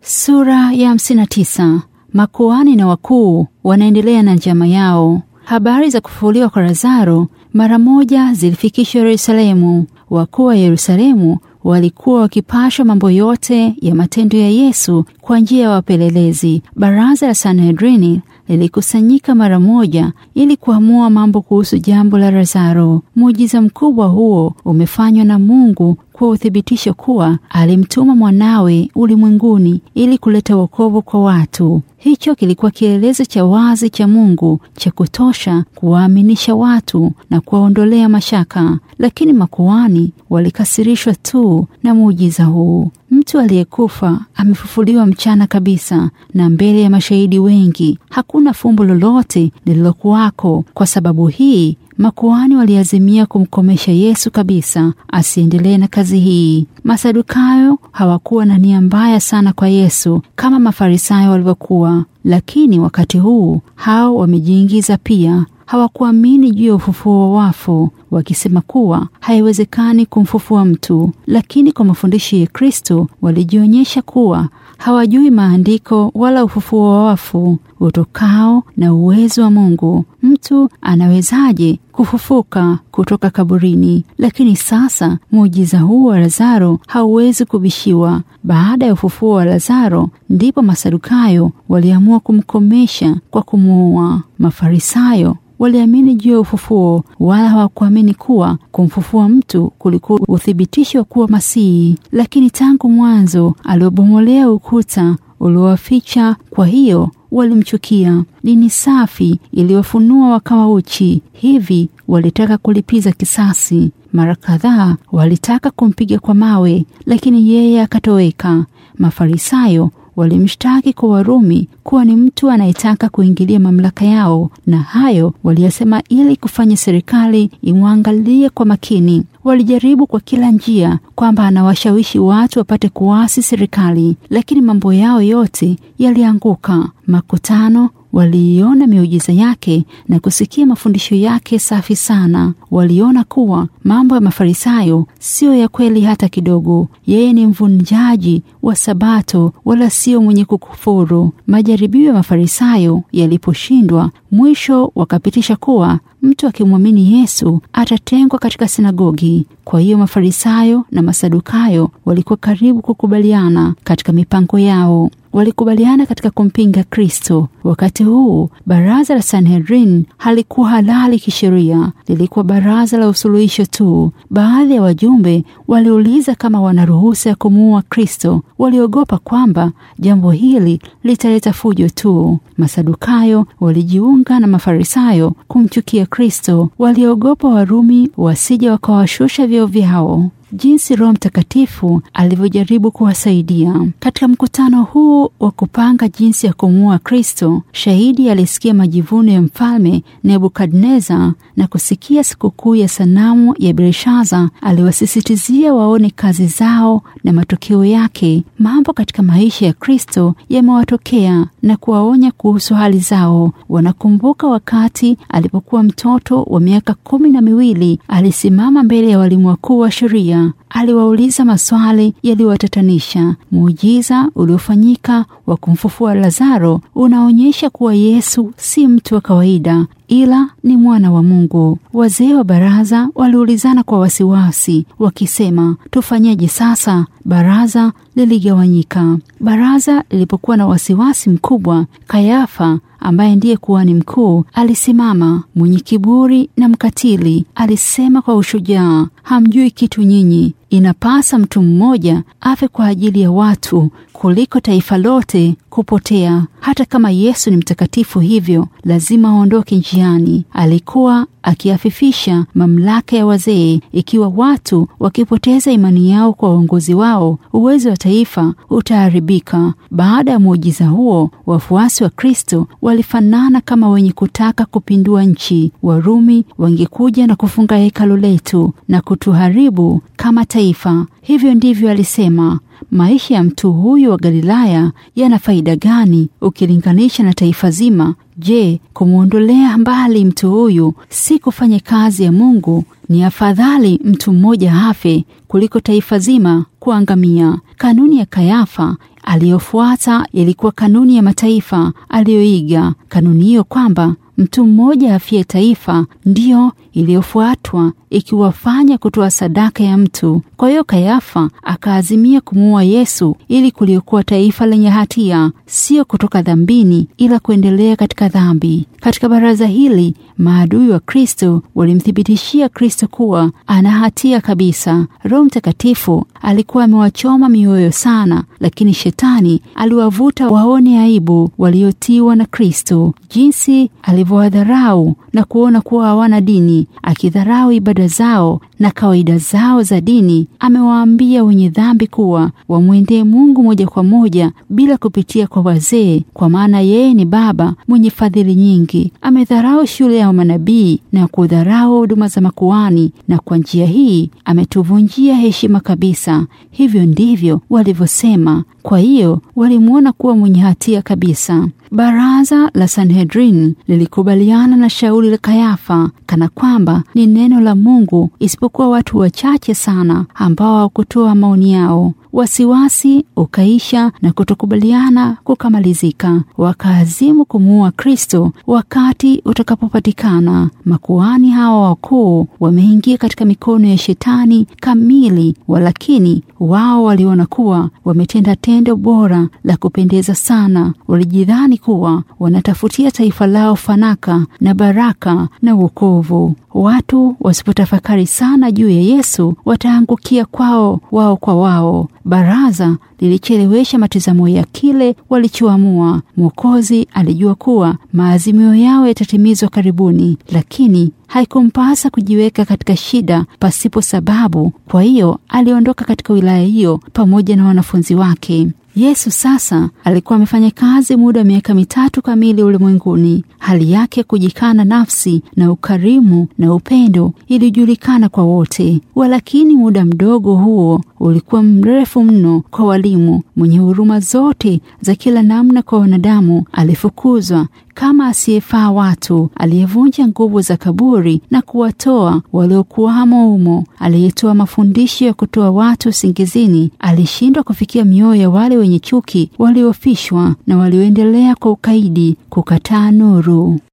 Sura ya 59. Makuhani na wakuu wanaendelea na njama yao. Habari za kufufuliwa kwa Lazaro mara moja zilifikishwa Yerusalemu. Wakuu wa Yerusalemu walikuwa wakipasha mambo yote ya matendo ya Yesu kwa njia ya wapelelezi. Baraza la Sanhedrini lilikusanyika mara moja ili kuamua mambo kuhusu jambo la Lazaro. Muujiza mkubwa huo umefanywa na Mungu kwa uthibitisho kuwa alimtuma mwanawe ulimwenguni ili kuleta wokovu kwa watu. Hicho kilikuwa kielelezo cha wazi cha Mungu cha kutosha kuwaaminisha watu na kuwaondolea mashaka, lakini makuhani walikasirishwa tu na muujiza huu. Mtu aliyekufa amefufuliwa mchana kabisa na mbele ya mashahidi wengi. Hakuna fumbo lolote lililokuwako. Kwa sababu hii makuhani waliazimia kumkomesha Yesu kabisa asiendelee na kazi hii. Masadukayo hawakuwa na nia mbaya sana kwa Yesu kama Mafarisayo walivyokuwa, lakini wakati huu hao wamejiingiza pia. Hawakuamini juu ya ufufuo wa wafu, wakisema kuwa haiwezekani kumfufua mtu. Lakini kwa mafundisho ya Kristo walijionyesha kuwa hawajui maandiko wala ufufuo wa wafu utokao na uwezo wa Mungu. Mtu anawezaje kufufuka kutoka kaburini? Lakini sasa muujiza huu wa Lazaro hauwezi kubishiwa. Baada ya ufufuo wa Lazaro, ndipo Masadukayo waliamua kumkomesha kwa kumuua. Mafarisayo waliamini juu ya ufufuo, wala hawakuamini kuwa kumfufua mtu kulikuwa uthibitisho wa kuwa Masihi. Lakini tangu mwanzo aliobomolea ukuta uliowaficha, kwa hiyo walimchukia. Dini safi iliyofunua wakawa uchi, hivi walitaka kulipiza kisasi. Mara kadhaa walitaka kumpiga kwa mawe, lakini yeye akatoweka. Mafarisayo walimshtaki kwa Warumi kuwa ni mtu anayetaka kuingilia mamlaka yao, na hayo waliyasema ili kufanya serikali imwangalie kwa makini. Walijaribu kwa kila njia kwamba anawashawishi watu wapate kuasi serikali, lakini mambo yao yote yalianguka. Makutano waliiona miujiza yake na kusikia mafundisho yake safi sana. Waliona kuwa mambo ya Mafarisayo siyo ya kweli hata kidogo. Yeye ni mvunjaji wa Sabato, wala sio mwenye kukufuru. Majaribio ya Mafarisayo yaliposhindwa, mwisho wakapitisha kuwa mtu akimwamini Yesu atatengwa katika sinagogi. Kwa hiyo Mafarisayo na Masadukayo walikuwa karibu kukubaliana katika mipango yao. Walikubaliana katika kumpinga Kristo. Wakati huu baraza la Sanhedrin halikuwa halali kisheria, lilikuwa baraza la usuluhisho tu. Baadhi ya wajumbe waliuliza kama wana ruhusa ya kumuua Kristo. Waliogopa kwamba jambo hili litaleta fujo tu. Masadukayo walijiunga na Mafarisayo kumchukia Kristo. Waliogopa Warumi wasije wakawashusha vyeo vyao. Jinsi Roho Mtakatifu alivyojaribu kuwasaidia katika mkutano huu wa kupanga jinsi ya kumuua Kristo. Shahidi alisikia majivuno ya mfalme Nebukadneza na kusikia sikukuu ya sanamu ya Belshaza. Aliwasisitizia waone kazi zao na matokeo yake. Mambo katika maisha ya Kristo yamewatokea na kuwaonya kuhusu hali zao. Wanakumbuka wakati alipokuwa mtoto wa miaka kumi na miwili, alisimama mbele ya walimu wakuu wa sheria aliwauliza maswali yaliyowatatanisha. Muujiza uliofanyika wa kumfufua Lazaro unaonyesha kuwa Yesu si mtu wa kawaida, ila ni mwana wa Mungu. Wazee wa baraza waliulizana kwa wasiwasi, wakisema, tufanyeje sasa? Baraza liligawanyika. Baraza lilipokuwa na wasiwasi mkubwa, Kayafa ambaye ndiye kuhani mkuu alisimama, mwenye kiburi na mkatili. Alisema kwa ushujaa, hamjui kitu nyinyi. Inapasa mtu mmoja afe kwa ajili ya watu kuliko taifa lote kupotea. Hata kama Yesu ni mtakatifu hivyo, lazima aondoke njiani. Alikuwa akiafifisha mamlaka ya wazee. Ikiwa watu wakipoteza imani yao kwa uongozi wao, uwezo wa taifa utaharibika. Baada ya muujiza huo, wafuasi wa Kristo walifanana kama wenye kutaka kupindua nchi. Warumi wangekuja na kufunga hekalu letu na kutuharibu kama taifa. Hivyo ndivyo alisema. Maisha ya mtu huyu wa Galilaya yana faida gani ukilinganisha na taifa zima? Je, kumwondolea mbali mtu huyu si kufanya kazi ya Mungu? Ni afadhali mtu mmoja afe kuliko taifa zima kuangamia. Kanuni ya Kayafa aliyofuata ilikuwa kanuni ya mataifa aliyoiga. Kanuni hiyo kwamba mtu mmoja afie taifa ndiyo iliyofuatwa ikiwafanya kutoa sadaka ya mtu. Kwa hiyo Kayafa akaazimia kumuua Yesu ili kuliokuwa taifa lenye hatia, sio kutoka dhambini, ila kuendelea katika dhambi. Katika baraza hili maadui wa Kristo walimthibitishia Kristo kuwa ana hatia kabisa. Roho Mtakatifu alikuwa amewachoma mioyo sana, lakini shetani aliwavuta waone aibu waliotiwa na Kristo, jinsi alivyowadharau na kuona kuwa hawana dini, akidharau ibada zao na kawaida zao za dini. Amewaambia wenye dhambi kuwa wamwendee Mungu moja kwa moja bila kupitia kwa wazee, kwa maana yeye ni Baba mwenye fadhili nyingi. Amedharau shule ya manabii na kudharau huduma za makuhani, na kwa njia hii ametuvunjia heshima kabisa. Hivyo ndivyo walivyosema. Kwa hiyo walimwona kuwa mwenye hatia kabisa. Baraza la Sanhedrin lilikubaliana na shauri la Kayafa kana kwamba ni neno la Mungu, isipokuwa watu wachache sana ambao hawakutoa maoni yao. Wasiwasi ukaisha na kutokubaliana kukamalizika. Wakaazimu kumuua Kristo wakati utakapopatikana. Makuhani hawa wakuu wameingia katika mikono ya shetani kamili, walakini wao waliona kuwa wametenda tendo bora la kupendeza sana. Walijidhani kuwa wanatafutia taifa lao fanaka na baraka na wokovu. Watu wasipotafakari sana juu ya Yesu wataangukia kwao wao kwa wao. Baraza lilichelewesha matazamo ya kile walichoamua. Mwokozi alijua kuwa maazimio yao yatatimizwa karibuni, lakini haikumpasa kujiweka katika shida pasipo sababu. Kwa hiyo aliondoka katika wilaya hiyo pamoja na wanafunzi wake. Yesu sasa alikuwa amefanya kazi muda wa miaka mitatu kamili ulimwenguni. Hali yake kujikana nafsi na ukarimu na upendo ilijulikana kwa wote, walakini muda mdogo huo ulikuwa mrefu mno kwa walimu. Mwenye huruma zote za kila namna kwa wanadamu, alifukuzwa kama asiyefaa watu, aliyevunja nguvu za kaburi na kuwatoa waliokuwamo humo, aliyetoa mafundisho ya kutoa watu usingizini. Alishindwa kufikia mioyo ya wale wenye chuki, waliofishwa na walioendelea kwa ukaidi kukataa nuru.